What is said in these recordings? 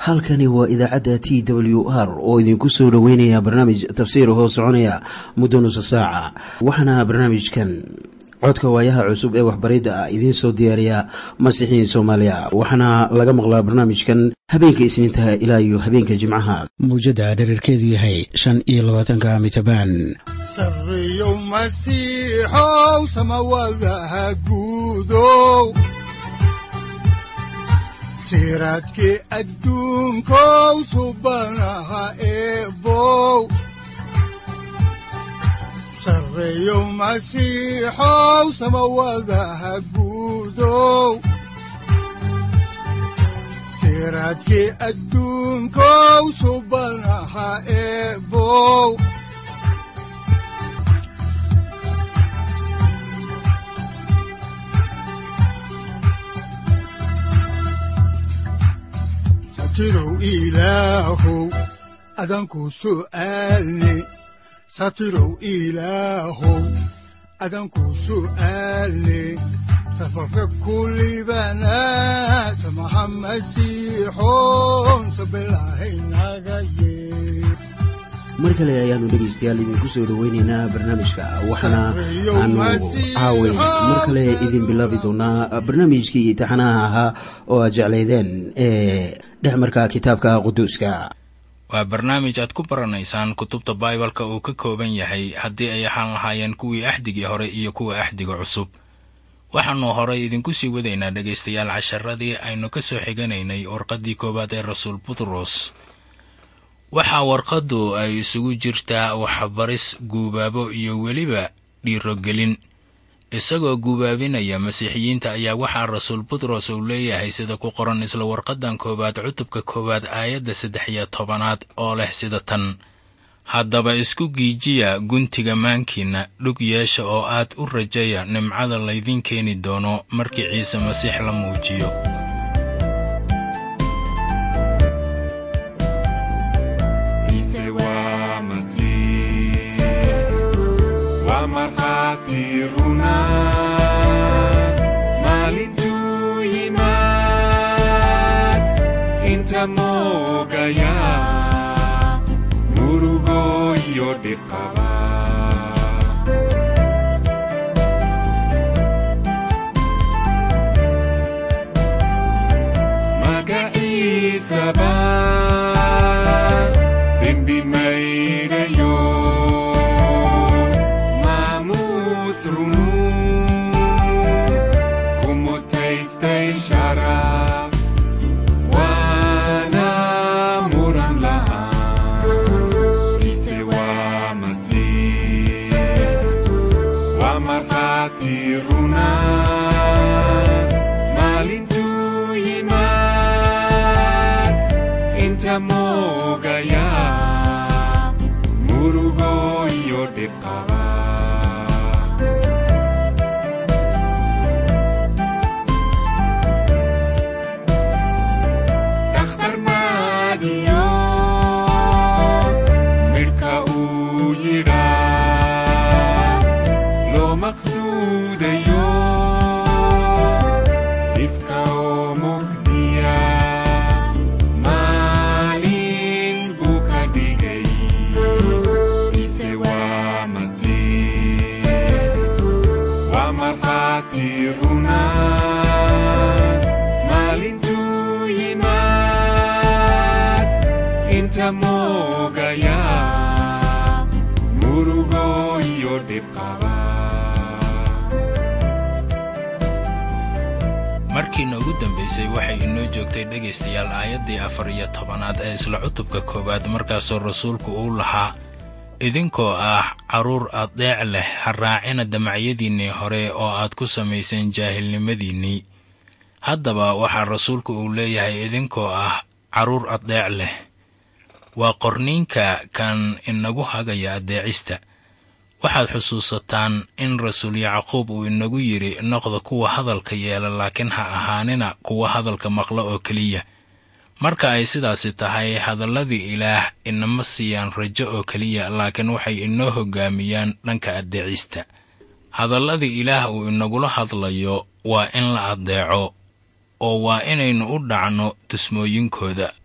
halkani waa idaacadda t w r oo idinku soo dhoweynaya barnaamij tafsiir hoo soconaya muddo nusa saaca waxaana barnaamijkan codka waayaha cusub ee waxbaridda ah idiin soo diyaariya masiixiin soomaaliya waxaana laga maqlaa barnaamijkan habeenka isniintaha ilaa iyo habeenka jimcaha mawjadda dhererkeedu yahay shan iyo labaatanka mitrbaan sareyow masiixow samawadaha guudow siraadkii adduunkow subanaha eebow sareyow masiixow samawadaha guudow siraadkii adduunkow subanaha eebow satirow ilaahow adanku su'aalne satirow ilaahow adanku su'aalne safarka kulibana samaha masiixoon sabilahaynaga yee mar kale ayaanu dhegaystayaal idinku soo dhoweynaynaa barnaamijka waxaana aanu caaway mar kale idin bilaabi doonaa barnaamijkii taxanaha ahaa oo aad jeclaydeen ee dhexmarka kitaabka quduuska waa barnaamij aad ku baranaysaan kutubta baibalka uu ka kooban yahay haddii ay ahaan lahaayeen kuwii axdigii hore iyo kuwa axdiga cusub waxaannu horay idinku sii wadaynaa dhegaystayaal casharadii aynu ka soo xiganaynay warqaddii koowaad ee rasuul butros waxaa warqaddu ay isugu jirtaa waxbaris guubaabo iyo weliba dhiirogelin isagoo guubaabinaya masiixiyiinta ayaa waxaa rasuul butros uu leeyahay sida ku qoran isla warqaddan koowaad cutubka koowaad aayadda saddex iyo tobanaad oo leh sida tan haddaba isku giijiya guntiga maankiinna dhug yeesha oo aad u rajaya nimcada laydiin keeni doono markii ciise masiix la muujiyo markiina ugu dambaysay waxay inoo joogtay dhegaystayaal aayaddii afar iyo tobanaad ee isla cutubka koowaad markaasoo rasuulku uu lahaa idinkoo ah carruur addeec leh ha raacina damacyadiinnii hore oo aad ku samayseen jaahilnimadiinnii haddaba waxaa rasuulku uu leeyahay idinkoo ah carruur addeec leh waa qorniinka kan inagu hagaya addeecista waxaad xusuusataan in rasuul yacquub uu inagu yidhi noqda kuwa hadalka yeela laakiin ha ahaanina kuwa hadalka maqla oo keliya marka ay sidaasi tahay hadalladii ilaah inama siiyaan rajo oo keliya laakiin waxay inoo hoggaamiyaan dhanka addeecista hadalladii ilaah uu inagula hadlayo waa in la addeeco oo waa inaynu u dhacno tusmooyinkooda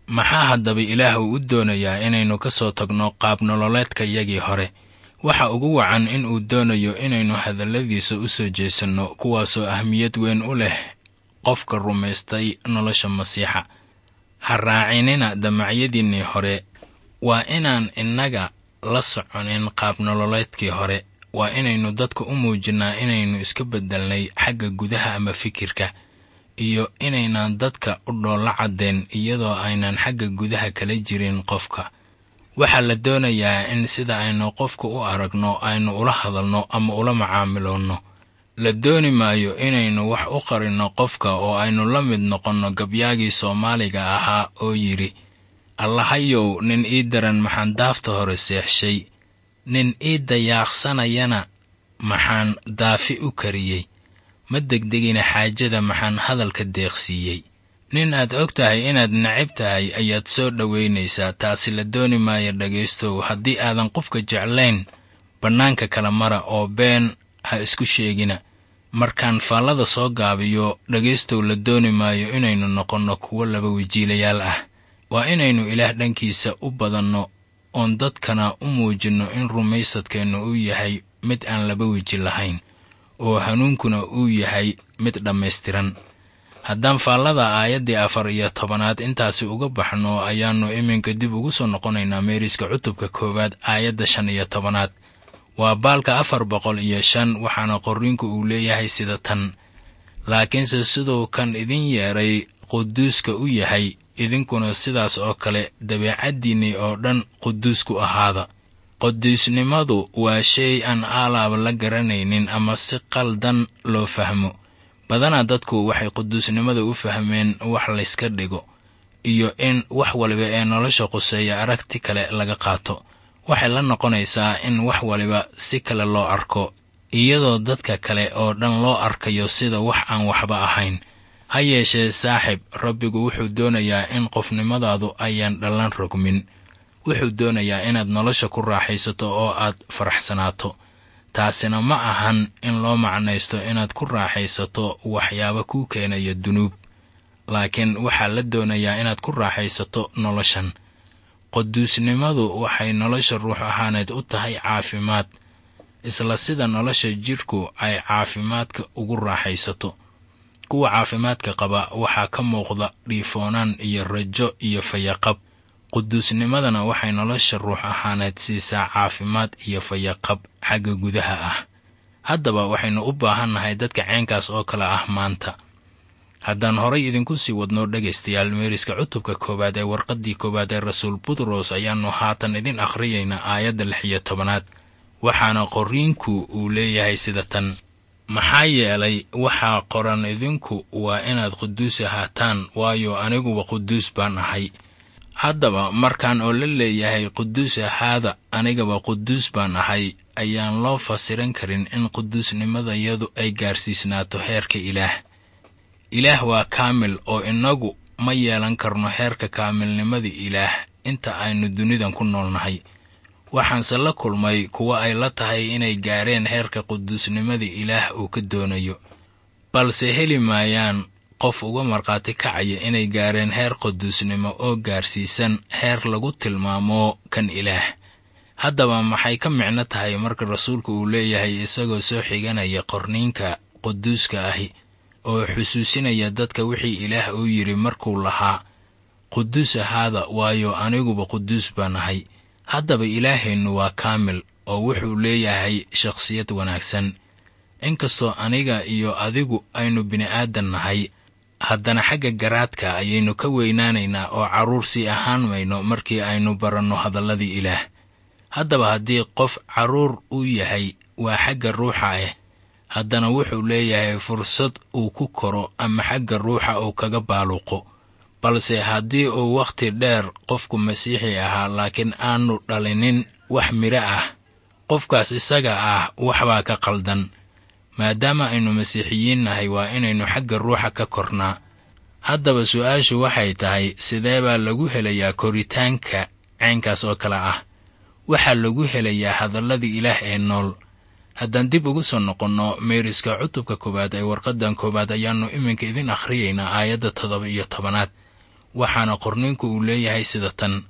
maxaa haddaba ilaah uu u doonayaa inaynu ka soo tagno qaab nololeedkayagii hore waxa ugu wacan in uu doonayo inaynu hadalladiisa u soo jeesanno kuwaasoo ahmiyad weyn u leh qofka rumaystay nolosha masiixa ha raacinina damacyadiinnii hore waa inaan innaga la soconin qaab nololeedkii hore waa inaynu dadka u muujinnaa inaynu iska beddelnay xagga gudaha ama fikirka iyo inaynaan dadka u dhoollo caddeen iyadoo aynan xagga gudaha kala jirin qofka waxaa la doonayaa in sida aynu qofka u aragno aynu ula hadalno ama ula macaamiloonno la dooni maayo inaynu wax u qarinno qofka oo aynu la mid noqonno gabyaagii soomaaliga ahaa oo yidhi allahayow nin ii daran maxaan daafta hore seexshay nin ii dayaaqsanayana maxaan daafi u kariyey ma degdegina xaajada maxaan hadalka deeqsiiyey nin aad og tahay inaad necab tahay ayaad soo dhowaynaysaa taasi la dooni maayo dhegaystow haddii aadan qofka jeclayn bannaanka kala mara oo been ha isku sheegina markaan faallada soo gaabiyo dhegaystow la dooni maayo inaynu noqonno kuwo laba wajiilayaal ah waa inaynu ilaah dhankiisa u badanno oon dadkana u muujinno in rumaysadkeennu uu yahay mid aan laba weji lahayn oo hanuunkuna uu yahay mid dhammaystiran haddaan faallada aayaddii afar iyo tobanaad intaasi uga baxno ayaannu iminka dib ugu soo noqonaynaa meeriska cutubka koowaad aayadda shan iyo tobanaad waa baalka afar boqol iyo shan waxaana qorriinku uu leeyahay sida tan laakiinse siduu kan idin yeedhay quduuska u yahay idinkuna sidaas oo kale dabeecaddiinnii oo dhan quduus ku ahaada quduusnimadu waa shay aan aalaaba la garanaynin ama si qaldan loo fahmo badanaa dadku waxay quduusnimada u fahmeen wax layska dhigo iyo in wax waliba ee nolosha quseeya aragti kale laga qaato waxay la noqonaysaa in wax waliba si kale loo arko iyadoo dadka kale oo dhan loo arkayo sida wax aan waxba ahayn ha yeeshee saaxib rabbigu wuxuu doonayaa in qofnimadaadu ayaan dhallan rogmin wuxuu doonayaa inaad nolosha ku raaxaysato oo aad faraxsanaato taasina ma ahan in loo macnaysto inaad ku raaxaysato waxyaaba kuu keenaya dunuub laakiin waxaa la doonayaa inaad ku raaxaysato noloshan quduusnimadu waxay nolosha ruux ahaaneed u tahay caafimaad isla sida nolosha jidhku ay caafimaadka ugu raaxaysato kuwa caafimaadka qaba waxaa ka muuqda dhiifoonaan iyo rajo iyo fayaqab quduusnimadana waxay nolosha ruux ahaaneed siisaa caafimaad iyo fayaqab xagga gudaha ah haddaba waxaynu u baahannahay dadka ceenkaas oo kale ah maanta haddaan horay idinku sii wadno dhegaystayaal meeriska cutubka koowaad ee warqaddii koowaad ee rasuul butros ayaannu haatan idin akhriyaynaa aayadda lix iyo tobanaad waxaana qorriinku uu leeyahay sida tan maxaa yeelay waxaa qoran idinku waa inaad quduus ahaataan waayo aniguba quduus baan ahay haddaba markaan oo la leeyahay quduus ahaada anigaba quduus baan ahay ayaan loo fasiran karin in quduusnimadayadu ay gaarsiisnaato heerka ilaah ilaah waa kaamil oo innagu ma yeelan karno heerka kaamilnimada ilaah inta aynu dunidan ku noolnahay waxaanse la kulmay kuwa ay la tahay inay gaareen heerka quduusnimada ilaah uu ka doonayo balse heli maayaan qof uga markhaati kacaya inay gaareen heer quduusnimo oo gaarsiisan heer lagu tilmaamo kan ilaah haddaba maxay ka micno tahay marka rasuulku uu leeyahay isagoo soo xiganaya qorniinka quduuska ahi oo xusuusinaya dadka wixii ilaah uu yidhi markuu lahaa quduus ahaada waayo aniguba quduus baan ahay haddaba ilaahaynu waa kaamil oo wuxuu leeyahay shakhsiyad wanaagsan inkastoo aniga iyo adigu aynu bini'aadan nahay haddana xagga garaadka ayaynu ka weynaanaynaa oo carruur sii ahaan mayno markii aynu baranno hadalladii ilaah haddaba haddii qof carruur uu yahay waa xagga ruuxa ah haddana wuxuu leeyahay fursad uu ku koro ama xagga ruuxa uu kaga baaluqo balse haddii uu wakhti dheer qofku masiixi ahaa laakiin aanu dhalinin wax midho ah qofkaas isaga ah waxbaa ka qaldan maadaama aynu masiixiyiin nahay waa inaynu xagga ruuxa ka kornaa haddaba su'aashu waxay tahay sidee baa lagu helayaa koritaanka caynkaas oo kale ah waxaa lagu helayaa hadalladii ilaah ee nool haddaan dib ugu soo noqonno meeriska cutubka koowaad ee warqaddan koowaad ayaannu iminka idin akhriyaynaa aayadda toddoba iyo tobanaad waxaana qorninku uu leeyahay sida tan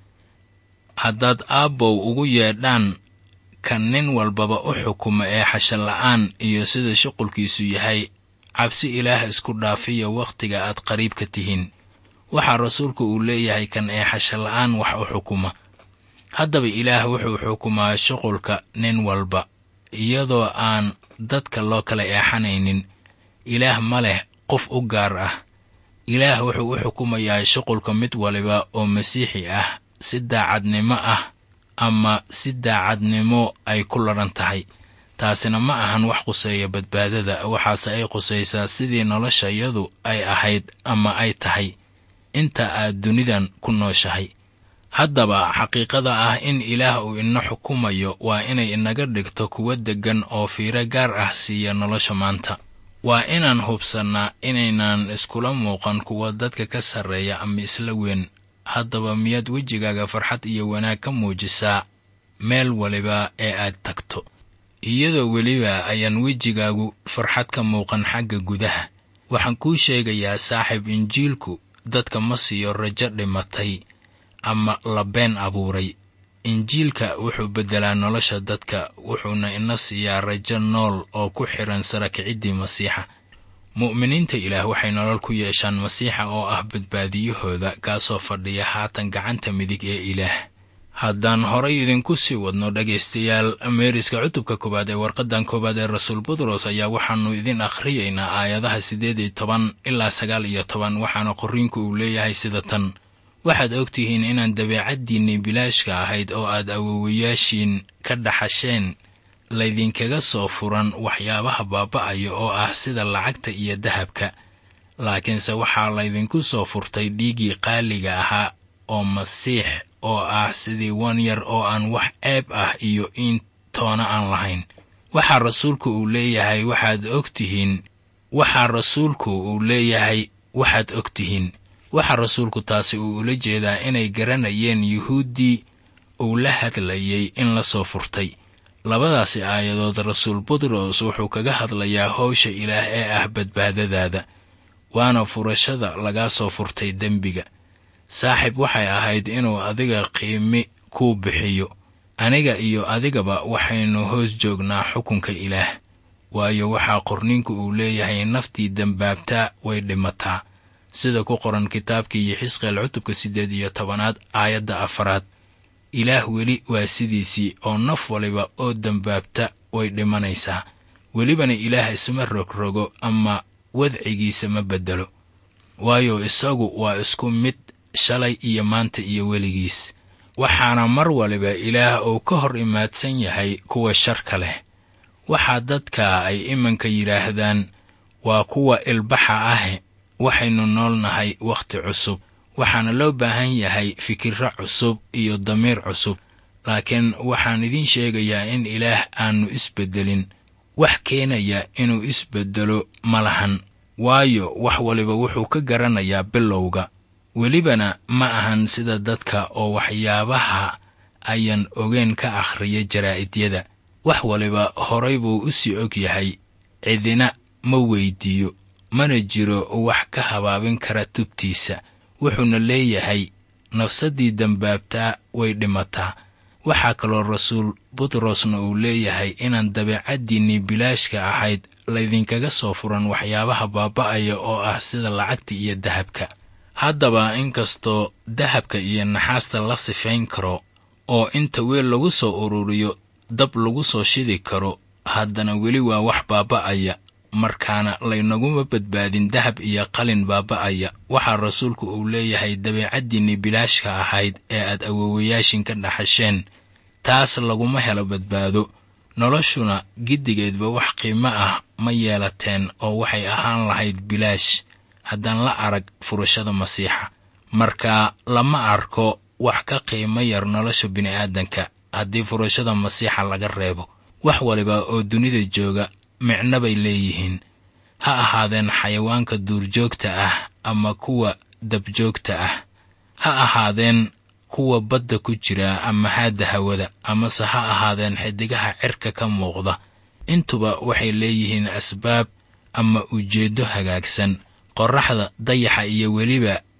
haddaad aabbow ugu yeedhaan kan nin walbaba u xukuma ee xashalla'aan iyo sida shuqulkiisu yahay cabsi ilaah isku dhaafiya wakhtiga aad qariibka tihiin waxaa rasuulku uu leeyahay kan ee xashalla'aan wax u xukuma haddaba ilaah wuxuu xukumaa shuqulka nin walba iyadoo aan dadka loo kala eexanaynin ilaah ma leh qof u gaar ah ilaah wuxuu u xukumayaa shuqulka mid waliba oo masiixi ah si daacadnimo ah ama si daacadnimo ay ku ladhan tahay taasina ma ahan wax quseeya badbaadada waxaase ay qusaysaa sidii noloshayadu ay ahayd ama ay tahay inta aad dunidan ku nooshahay haddaba xaqiiqada ah in ilaah uu ina xukumayo waa inay inaga dhigto kuwo deggan oo fiiro gaar ah siiya nolosha maanta waa inaan hubsannaa inaynan iskula muuqan kuwa dadka ka sarreeya ama isla weyn haddaba miyaad wejigaaga farxad iyo wanaag ka muujisaa meel waliba ee aad tagto iyadoo weliba ayaan wejigaagu farxad ka muuqan xagga gudaha waxaan kuu sheegayaa saaxiib injiilku dadka ma siiyo rajo dhimatay ama la been abuuray injiilka wuxuu beddelaa nolosha dadka wuxuuna ina siiyaa rajo nool oo ku xidhan sarakiciddii masiixa mu'miniinta ilaah waxay nolol ku yeeshaan masiixa oo ah badbaadiyahooda kaasoo fadhiya haatan gacanta midig ee ilaah haddaan horay idinku sii wadno dhegaystayaal meeriska cutubka koowaad ee warqaddan koowaad ee rasuul butros ayaa waxaannu idin akhriyaynaa aayadaha siddeed iyo toban ilaa sagaal iyo toban waxaana qorriinku uu leeyahay sida tan waxaad ogtihiin inaan dabeecaddiinnii bilaashka ahayd oo aad awowayaashiin ka dhaxasheen laydinkaga soo furan waxyaabaha baaba'aya oo ah sida lacagta iyo dahabka laakiinse waxaa laydinku soo furtay dhiiggii qaaliga ahaa oo masiix oo ah sidii wan yar oo aan wax ceeb ah iyo in toona aan lahayn waxaa rasuulku uu leeyahay waxaad ogtihiin waxaa rasuulku uu leeyahay waxaad ogtihiin waxaa rasuulku taasi uu ula jeedaa inay garanayeen yuhuuddii uu la hadlayay in la soo furtay labadaasi aayadood rasuul butros wuxuu kaga hadlayaa howsha ilaah ee ah badbaadadaada waana furashada lagaa soo furtay dembiga saaxiib waxay ahayd inuu adiga qiimi kuu bixiyo aniga iyo adigaba waxaynu hoos joognaa xukunka ilaah waayo waxaa qorninku uu leeyahay naftii dembaabtaa way dhimataa sida ku qoran kitaabkii xisqeel cutubka siddeed iyo tobanaad aayadda afaraad ilaah weli waa sidiisii oo naf waliba oo dembaabta way dhimanaysaa welibana ilaah isma rogrogo ama wadcigiisa ma beddelo waayo isagu waa isku mid shalay iyo maanta iyo weligiis waxaana mar waliba ilaah uu ka hor imaadsan yahay kuwa sharka leh waxaa dadka ay imanka yidhaahdaan waa kuwa ilbaxa ah waxaynu noolnahay wakhti cusub waxaana loo baahan yahay fikirro cusub iyo damiir cusub laakiin waxaan idiin sheegayaa in ilaah aannu isbeddelin wax keenaya inuu isbeddelo ma lahan waayo wax waliba wuxuu ka garanayaa bilowga welibana ma ahan sida dadka oo waxyaabaha ayaan ogeen ka akhriya jaraa'idiyada wax waliba horay buu u sii og yahay cidina ma weyddiiyo mana jiro wax ka habaabin kara tubtiisa wuxuuna leeyahay nafsaddii dembaabtaa way dhimataa waxaa kaloo rasuul butrosna uu leeyahay inaan dabeecaddiinnii bilaashka ahayd laydinkaga soo furan waxyaabaha baaba'aya oo ah sida lacagta iyo dahabka haddaba inkastoo dahabka iyo naxaasta la sifayn karo oo inta weel lagu soo ururiyo dab lagu soo shidi karo haddana weli waa wax baaba'aya markaana laynaguma badbaadin dahab iyo qalin baaba'aya waxaa rasuulku uu leeyahay dabeecaddiinnii bilaashka ahayd ee aad awowayaashin ka dhaxasheen taas laguma helo badbaado noloshuna giddigeedba wax qiimo ah ma yeelateen oo waxay ahaan lahayd bilaash haddaan la arag furashada masiixa marka lama arko wax ka qiimo yar nolosha bini'aadanka haddii furashada masiixa laga reebo wax waliba oo dunida jooga micno bay leeyihiin ha ahaadeen xayawaanka duurjoogta ah ama kuwa dabjoogta ah ha ahaadeen kuwa badda ku jira ama haadda hawada amase ha ahaadeen xidigaha cirka ka muuqda intuba waxay leeyihiin asbaab ama ujeeddo hagaagsan qorraxda dayaxa iyo weliba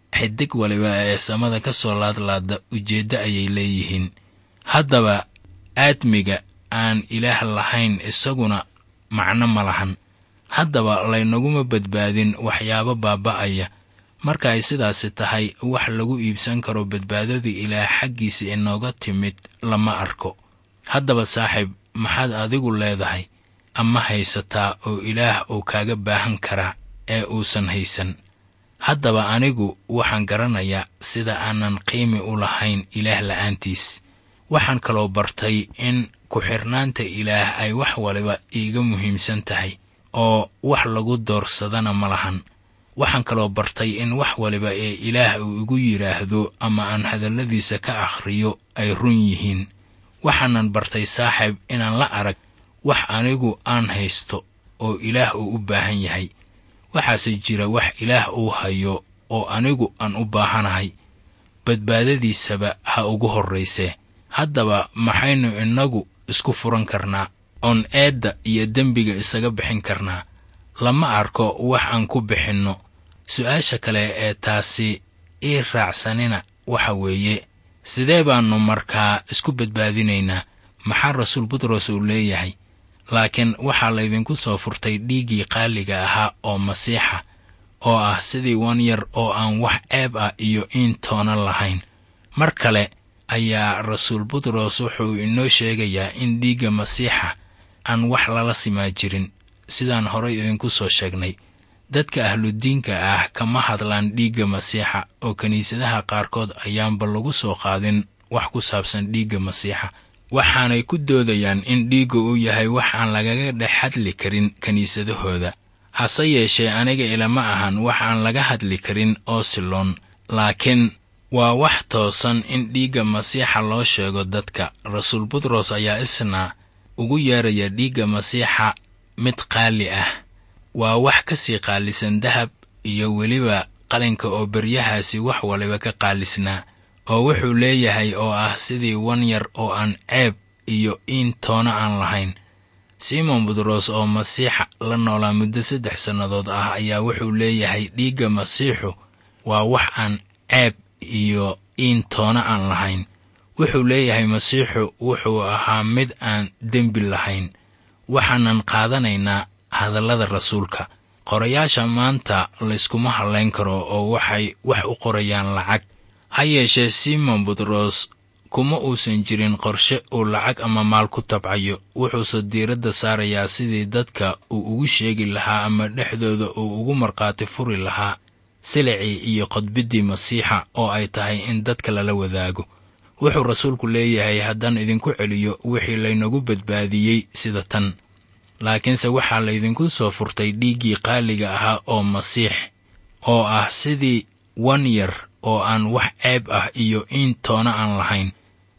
xidig waliba ee samada ka soo laadlaada ujeeddo ayay leeyihiin haddaba aadmiga aan ilaah lahayn isaguna macno ma lahan haddaba laynaguma badbaadin waxyaabo baaba'aya marka ay sidaasi tahay wax lagu iibsan karo badbaadadu ilaah xaggiisa inooga timid lama arko haddaba saaxiib maxaad adigu leedahay ama haysataa oo ilaah uu kaaga baahan karaa ee uusan haysan haddaba anigu waxaan garanayaa sida aanan qiimi u lahayn ilaah la'aantiis waxaan kaloo bartay in ku-xirnaanta ilaah ay wax waliba iiga muhiimsan tahay oo wax lagu doorsadana ma lahan waxaan kaloo bartay in wax waliba ee ilaah uu igu yidhaahdo ama aan hadalladiisa ka akhriyo ay run yihiin waxaanan bartay saaxiib inaan la arag wax anigu aan haysto oo ilaah uu u baahan yahay waxaase jira wax ilaah uu hayo oo anigu aan u baahanahay badbaadadiisaba ha ugu horraysee haddaba maxaynu innagu isku furan karnaa oon eedda iyo dembiga isaga bixin karnaa lama arko wax aan ku bixinno su-aasha kale ee taasi ii raacsanina waxa weeye sidee baannu markaa isku badbaadinaynaa maxaa rasuul butros uu leeyahay laakiin waxaa laydinku soo furtay dhiiggii qaaliga ahaa oo masiixa oo ah sidii wan yar oo aan wax ceeb ah iyo iin toona lahayn mar kale ayaa rasuul butros wuxuu inoo sheegayaa in dhiigga masiixa aan wax lala simaa jirin sidaan horay idinku soo sheegnay dadka ahludiinka ah kama hadlaan dhiigga masiixa oo kiniisadaha qaarkood ayaanba lagu soo qaadin wax ku saabsan dhiigga masiixa waxaanay ku doodayaan in dhiigga uu yahay wax aan lagaga dhex hadli karin kiniisadahooda hase yeeshee aniga ilama ahan wax aan laga hadli karin oo siloon laakiin waa wax toosan in dhiigga masiixa loo sheego dadka rasuul butros ayaa isna ugu yeeraya dhiigga masiixa mid qaali ah waa wax ka sii qaalisan dahab iyo weliba qalinka oo beryahaasi wax waliba ka qaalisnaa oo wuxuu leeyahay oo ah sidii wan yar oo aan ceeb iyo iin toona aan lahayn simon butros oo masiixa la noolaa muddo saddex sannadood ah ayaa wuxuu leeyahay dhiigga masiixu waa wax aan ceeb iyo iin toona aan lahayn wuxuu leeyahay masiixu wuxuu ahaa mid aan dembi lahayn waxaanan qaadanaynaa hadallada rasuulka qorayaasha maanta layskuma hadlayn karo oo waxay wax u qorayaan lacag ha yeeshee simon butros kuma uusan jirin qorshe uu lacag ama maal ku tabcayo wuxuuse diiradda saarayaa sidii dadka uu ugu sheegi lahaa ama dhexdooda uu ugu markhaati furi lahaa silicii iyo qodbiddii masiixa oo ay tahay in dadka lala wadaago wuxuu rasuulku leeyahay haddaan idinku celiyo wixii laynagu badbaadiyey sida tan laakiinse waxaa laydinku soo furtay dhiiggii qaaliga ahaa oo masiix oo ah sidii wan yar oo aan wax ceeb ah iyo iin toona aan lahayn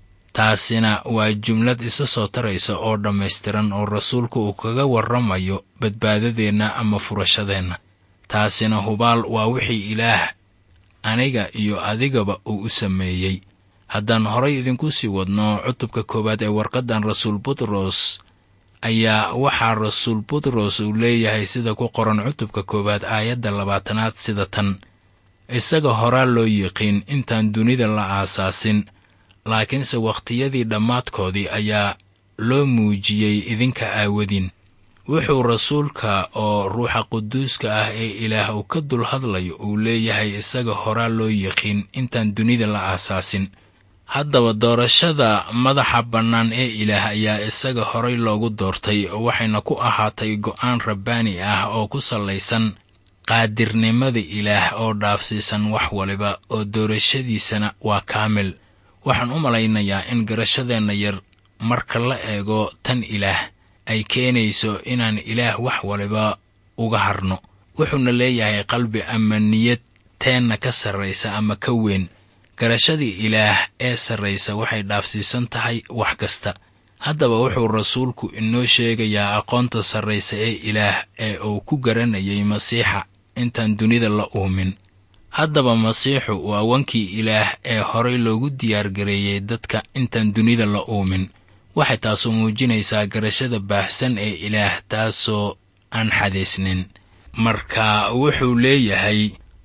taasina waa jumlad isa soo taraysa oo dhammaystiran oo rasuulku uu kaga warramayo badbaadadeenna ama furashadeenna taasina hubaal waa wixii ilaah aniga iyo adigaba uu u sameeyey haddaan horay idinku sii wadno cutubka koowaad ee warqaddan rasuul butros ayaa waxaa rasuul butros uu leeyahay sida ku qoran cutubka koowaad aayadda labaatanaad sida tan isaga horaa loo yiqiin intaan dunida la aasaasin laakiinse wakhtiyadii dhammaadkoodii ayaa loo muujiyey idinka aawadin wuxuu rasuulka oo ruuxa quduuska ah ee ilaah uu ka dul hadlayo uu leeyahay isaga horaa loo yiqiin intaan dunida la aasaasin haddaba doorashada madaxa bannaan ee ilaah ayaa isaga horay loogu doortay waxayna ku ahaatay go'aan rabbaani ah oo ku sallaysan qaadirnimada ilaah oo dhaafsiisan wax waliba oo doorashadiisana waa kaamil waxaan u malaynayaa in garashadeenna yar marka la eego tan ilaah ay keenayso inaan ilaah wax waliba uga harno wuxuuna leeyahay qalbi ama niyad teenna ka sarraysa ama ka weyn garashadii ilaah ee sarraysa waxay dhaafsiisan tahay wax kasta haddaba wuxuu rasuulku inoo sheegayaa aqoonta sarraysa ee ilaah ee uu ku garanayay masiixa intaan dunida la uumin haddaba masiixu waa wankii ilaah ee horay loogu diyaargareeyey dadka intaan dunida la uumin waxay taasu muujinaysaa garashada baahsan ee ilaah taasoo aan xadaysnin marka wuxuu leeyahay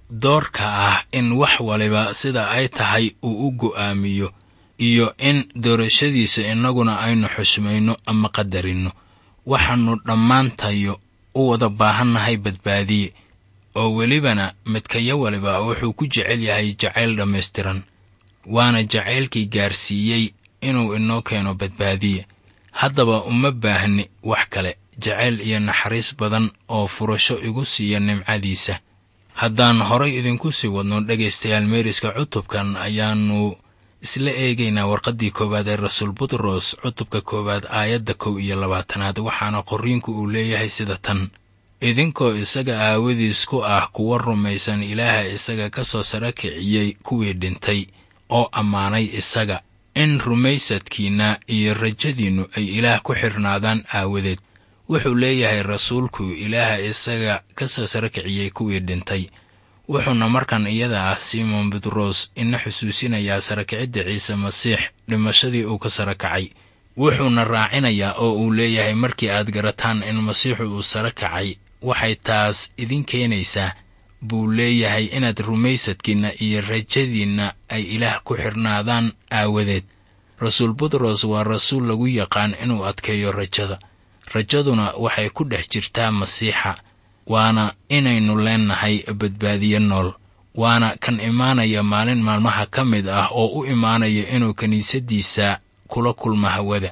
doorka ah in wax waliba sida ay tahay uu u go'aamiyo iyo in doorashadiisa innaguna aynu xushmayno ama qadarinno waxaannu dhammaantayo u wada baahannahay badbaadiye oo welibana midkayo waliba wuxuu ku jecel yahay jacayl dhammaystiran waana jacaylkii gaarsiiyey inuu inoo keeno badbaadiye haddaba uma baahni wax kale jacayl iyo naxariis badan oo furasho igu siiya nimcadiisa haddaan horay idinku sii wadno dhegaystayaal meeriska cutubkan ayaannu isla eegaynaa warqaddii koowaad ee rasuul butros cutubka koowaad aayadda kow iyo labaatanaad waxaana qorriinku uu leeyahay sida tan idinkoo isaga aawadiis ku ah kuwa rumaysan ilaaha isaga ka soo sara kiciyey kuwii dhintay oo ammaanay isaga in rumaysadkiinna iyo rajadiinnu ay ilaah ku xidhnaadaan aawadeed wuxuu leeyahay rasuulku ilaaha isaga ka soo sara kiciyey kuwii dhintay wuxuuna markan iyada ah simon butros ina xusuusinayaa sarakicidda ciise masiix dhimashadii uu ka sara kacay wuxuuna raacinayaa oo uu leeyahay markii aad garataan in masiixu uu sara kacay waxay taas idin keenaysaa buu leeyahay inaad rumaysadkiinna iyo rajadiinna ay ilaah ku xidhnaadaan aawadeed rasuul butros waa rasuul lagu yaqaan inuu adkeeyo rajada rajaduna waxay ku dhex jirtaa masiixa waana inaynu leennahay badbaadiye nool waana kan imaanaya maalin maalmaha ka mid ah oo u imaanaya inuu kiniisaddiisa kula kulmo hawada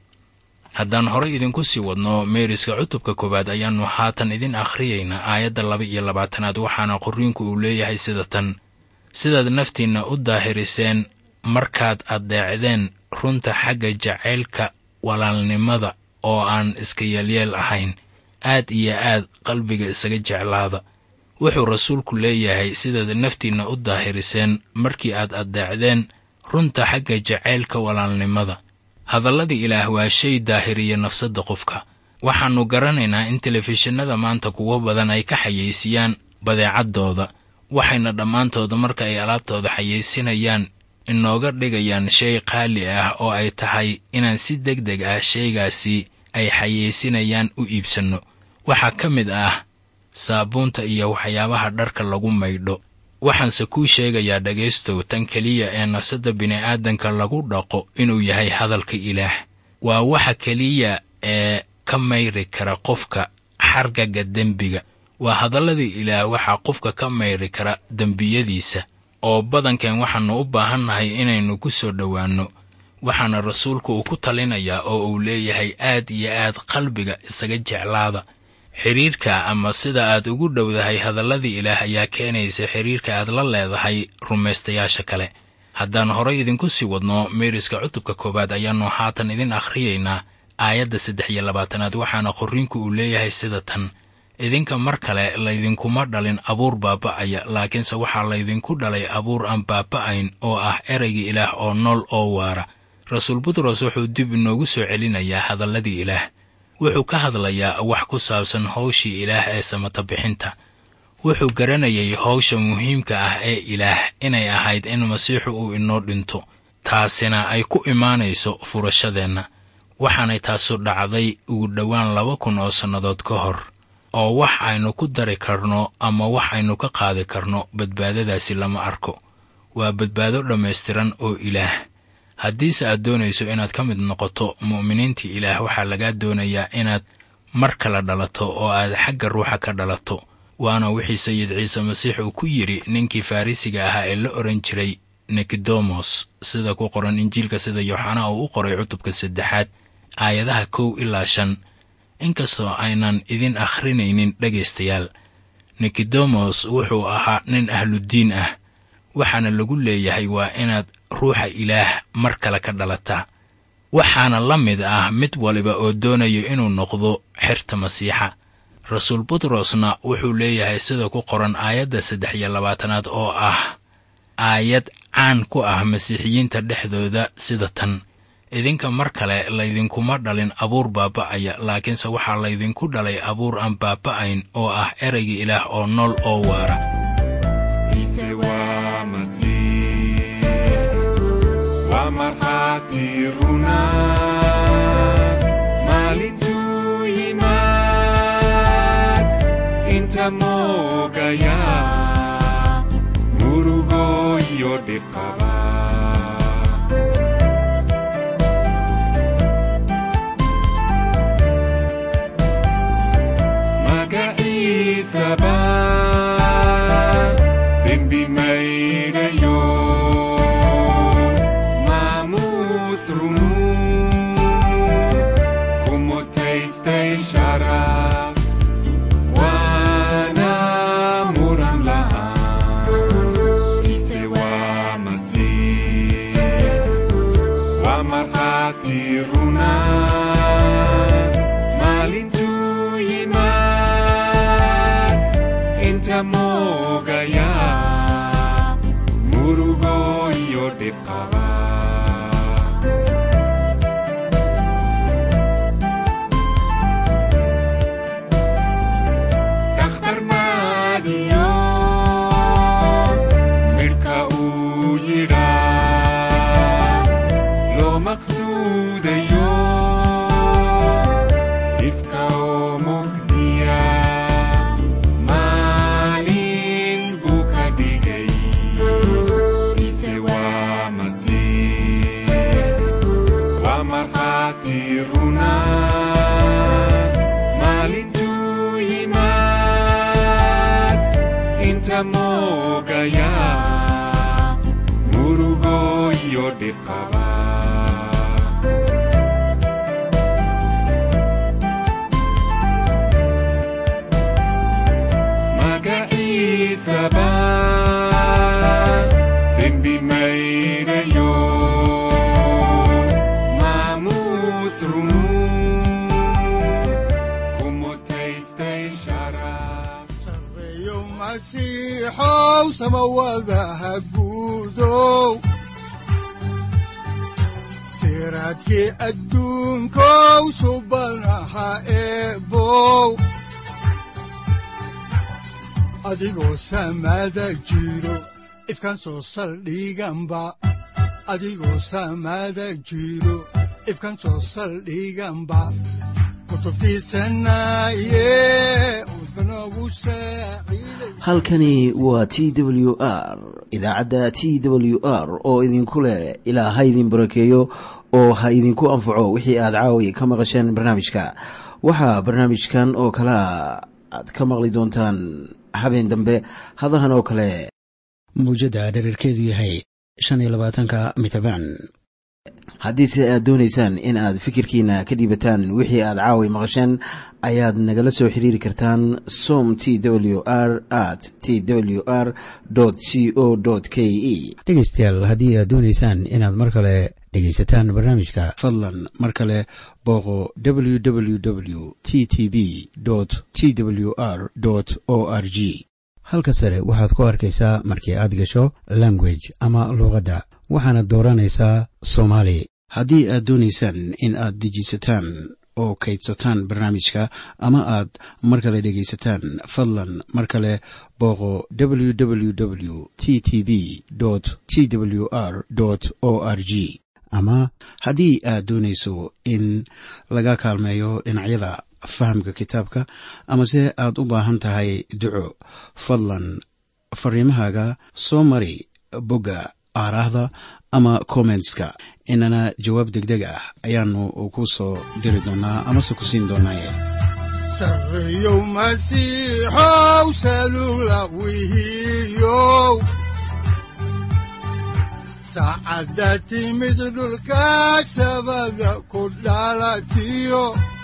haddaan horay idinku sii wadno meeriska cutubka koowaad ayaannu haatan idin akhriyaynaa aayadda laba iyo labaatanaad waxaana qorriinku uu leeyahay sida tan sidaad naftiinna u daahiriseen markaad addeecdeen runta xagga jacaylka walaalnimada oo aan iska yeelyeel ahayn aad iyo aad qalbiga isaga jeclaada wuxuu rasuulku leeyahay sidaad naftiinna u daahiriseen markii aad addeecdeen runta xagga jacaylka walaalnimada hadalladii ilaah waa shay daahiriya nafsadda qofka waxaannu garanaynaa in telefishinada maanta kuwo badan ay ka xayeysiiyaan badeecaddooda waxayna dhammaantooda marka ay alaabtooda xayeysinayaan inooga dhigayaan shay qaali ah oo ay tahay inaan si deg deg ah shaygaasi ay xayeysinayaan u iibsanno waxaa ka mid ah saabuunta iyo waxyaabaha dharka lagu maydho waxaanse kuu sheegayaa dhegaystow tan keliya ee nafsadda bini'aadanka lagu dhaqo inuu yahay hadalka ilaah waa waxa keliya ee ka mayri kara qofka xargaga dembiga waa hadalladii ilaah waxaa qofka ka mayri kara dembiyadiisa oo badankeen waxaannu u baahannahay inaynu ku soo dhowaanno waxaana rasuulku uu ku talinayaa oo uu leeyahay aad iyo aad qalbiga isaga jeclaada xidhiirka ama sida aad ugu dhowdahay hadalladii ilaah ayaa keenaysa xidhiirka aad la leedahay rumaystayaasha kale haddaan horay idinku sii wadno meeriska cutubka koowaad ayaannu haatan idin akhriyaynaa aayadda saddex iyo labaatanaad waxaana qorriinku uu leeyahay sida tan idinka mar kale laydinkuma dhalin abuur baaba'aya laakiinse waxaa laydinku dhalay abuur aan baaba'ayn oo ah ereyga ilaah oo nool oo waara rasuul butros wuxuu dib inoogu soo celinayaa hadalladii ilaah wuxuu ka hadlayaa wax ku saabsan howshii ilaah ee samata bixinta wuxuu garanayay howsha muhiimka ah ee ilaah inay ahayd in masiixu uu inoo dhinto taasina ay ku imaanayso furashadeenna waxaanay taasu dhacday ugu dhowaan laba kun oo sannadood ka hor oo wax aynu ku dari karno ama wax aynu ka qaadi karno badbaadadaasi lama arko waa badbaado dhammaystiran oo ilaah haddiise aad doonayso inaad ka mid noqoto mu'miniintii ilaah waxaa lagaa doonayaa inaad mar kale dhalato oo aad xagga ruuxa ka dhalato waana wixii sayid ciise masiix uu ku yidhi ninkii farrisiga ahaa ee la odhan jiray nikodemos sida ku qoran injiilka sida yooxanaa uu u qoray cutubka saddexaad aayadaha kow ilaa shan inkastoo aynan idin akhrinaynin dhegaystayaal nikodemos wuxuu ahaa nin ahludiin ah waxaana lagu leeyahay waa inaad ruuxa ilaah mar kale ka dhalataa waxaana la mid ah mid waliba oo doonayo inuu noqdo xerta masiixa rasuul butrosna wuxuu leeyahay sida ku qoran aayadda saddex iyo labaatanaad oo ah aayad caan ku ah masiixiyiinta dhexdooda sida tan idinka mar kale laydinkuma dhalin abuur baaba'aya laakiinse waxaa laydinku dhalay abuur aan baaba'ayn oo ah ereyga ilaah oo nool oo waara dhib qaba dhakhtar maadiyo midhka uu yidhaa loo maqsuudayo dhibka oo mugdiya maalin buu ka dhigay ise waa masiix waa markhaati runa maalintuu yimaad inta moogaya murugo iyo dhib qaba magaciisaba dembi mayrayo maamuus runu kumutaystay sharaf sareeyo masiixow samawadaha guudow siraadkii adduunkow subanaha eebow adigoo samada jiro ifkan soo saldhiganba adigoo samada jiro ifkan soo saldhiganba kutubtiisanaye udbanogu saaciiday halkani waa t w r idaacadda t w r oo idinku leh ilaa ha idin barakeeyo oo ha idinku anfaco wixii aad caawi ka maqasheen barnaamijka waxaa barnaamijkan oo kalea aad ka maqli doontaan habeen dambe hadahan oo kale muujadda dhererkeedu yahay shan iyo labaatanka mitrbaan haddiise aad doonaysaan in aad fikirkiina ka dhiibataan wixii aad caawi maqasheen ayaad nagala soo xiriiri kartaan som t w r at t w r c o k e dhegeystayaal haddii aad doonaysaan inaad mar kale dhegaysataan barnaamijka fadlan mar kale booqo www t t b t w r o r g halka sare waxaad ku arkaysaa markii aad gasho language ama luuqadda waxaana dooranaysaa soomaali haddii aad doonaysaan in aad dejisataan oo kaydsataan barnaamijka ama aad mar kale dhegaysataan fadlan mar kale booqo www t t b t w r o r g ama haddii aad doonayso in laga kaalmeeyo dhinacyada fahamka kitaabka amase aad u baahan tahay duco fadlan fariimahaaga soo mari bogga aaraahda ama kommentska inana jawaab degdeg ah ayaanu ku soo diri doonaa amase ku siin doonaaye sareeyow masiixow salula wihiyow saacadda timid dhulka sabada ku dhalatiyo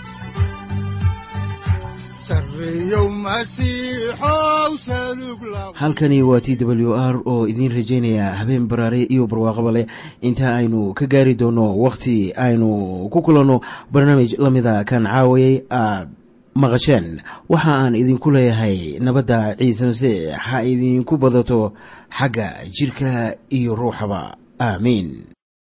sareeyow masiixow salug la halkani waa t w r oo idiin rajaynaya habeen baraare iyo barwaaqaba leh inta aynu ka gaari doono wakhti aynu ku kulanno barnaamij la mida kan caawayay aad maqasheen waxa aan idinku leeyahay nabadda ciise masiix ha idinku badato xagga jidhka iyo ruuxaba aamiin